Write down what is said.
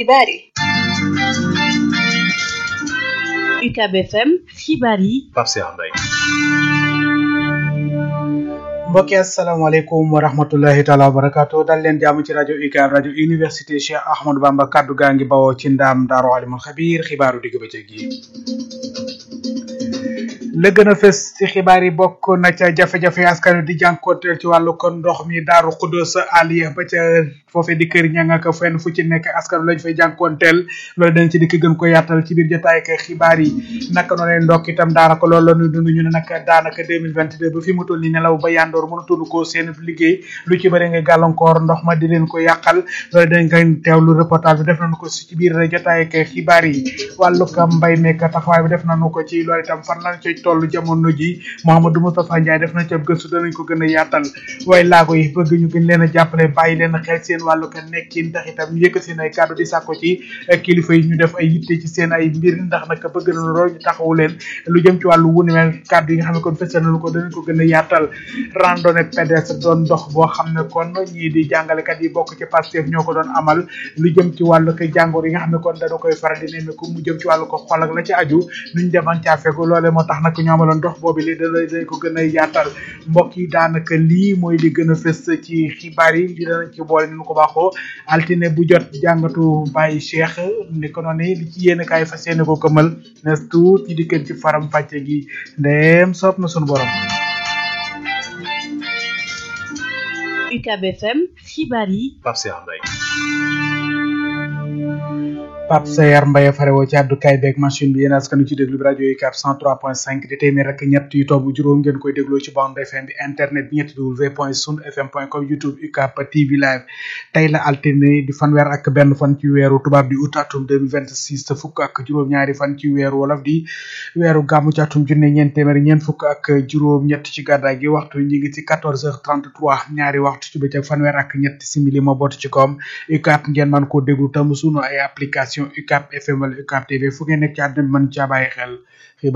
xibaar yi UCAB FM xibaar yi Pape Cheikh Mbaye mbokki asalaamaaleykum wa rahmatullahi taala wa barakaatu dal leen jàmm ci rajo UCAB rajo université Cheikh Ahmadou Bamba kaddu gaa ngi bawoo ci ndaam daaru alimul xabiir xibaaru digg bëccëg yi la gën a fës ci xibaar yi bokk na ca jafe-jafe askan wi di jànkonteel ci wàllu kon ndox mi daaru xuddoos aliya ba ca foofee di kër ñanga ka fenn fu ci nekk askan wi lañ fay jànkonteel loolu dañ ci dikk gën ko yaatal ci biir jotaay ak xibaar yi naka noonu ndokk itam daanaka loolu la ñu dund ñu ne nag daanaka 2022 ba fi mu toll ni nelaw ba yandoor mënatuñu ko seen liggéey lu ci bëri nga gàllankoor ndox ma di leen ko yàqal loolu dañ koy teewlu reportage bi def nañu ko ci biir jotaay ak xibaar yi wàllu ka mbay meek taxawaay bi def nañu ko ci loolu itam fan lañ ci tollu jamono ji Mouhamadou Moustapha Ndiaye def na ca gëstu danañ ko gën a yaatal waaye laago yi bëgg ñu gën leen a jàppale bàyyi leen xel seen wàllu ka nekkin ndax itam ñu yëkkat seen ay kàddu di sàkko ci kilifa yi ñu def ay yitte ci seen ay mbir ndax nag bëgg na lool ñu taxawu leen lu jëm ci wàllu wunu mel kàddu yi nga xam ne kon fësal nañu ko danañ ko gën a yaatal randonnée pédestre doon dox boo xam ne kon ñii di jàngalekat yi bokk ci Pastef ñoo ko doon amal lu jëm ci wàllu ko jàngoor yi nga xam ne kon dana koy faral di nemmeeku mu jëm ci wàllu ko xol ak la ci aju nuñ deman caa fegu loole moo tax nag ñu amaloon ndox boobu li da dañ ko gën a yaatal mbokk yi daanaka lii mooy li gën a fës ci xibaar yi li danañ ci boole ni ñu ko baaxoo altine bu jot jàngatu Baye Cheikh ni ko noonu li ci yéen kaay fas yéene ko këmal nes tuut ñi dikkeen ci faram fàcce gi ndeem soob na sunu borom UCAB FM xibaar yi Pape Cheikh Mbaye Pape Sayar Mbaye farewoo ci àddukaay beeg machine bi yéen askan ci déglu bi rajo UCAB 103.5 di téeméer rek ñett yu tomb juróom ngeen koy dégloo ci bande FM bi internet bi ñetti w point sun fm point com youtube UCAB TV live tey la altine di fanweer ak benn fan ci weeru tubaab di août atum 2026 te fukk ak juróom-ñaari fan ci weeru wolof di weeru gàmmu ci atum junne ñeent téeméer ñeent fukk ak juróom-ñett ci gàddaay gi waxtu ñi ngi ci 14h33 ñaari waxtu ci bëccëg fanweer ak ñett simili moo bootu ci kawam UCAB ngeen mën koo déglu tam sunu ay application UCAB FM wala UCAB TV fu ngeen nekk ci àdduna bi mën caa bàyyi xel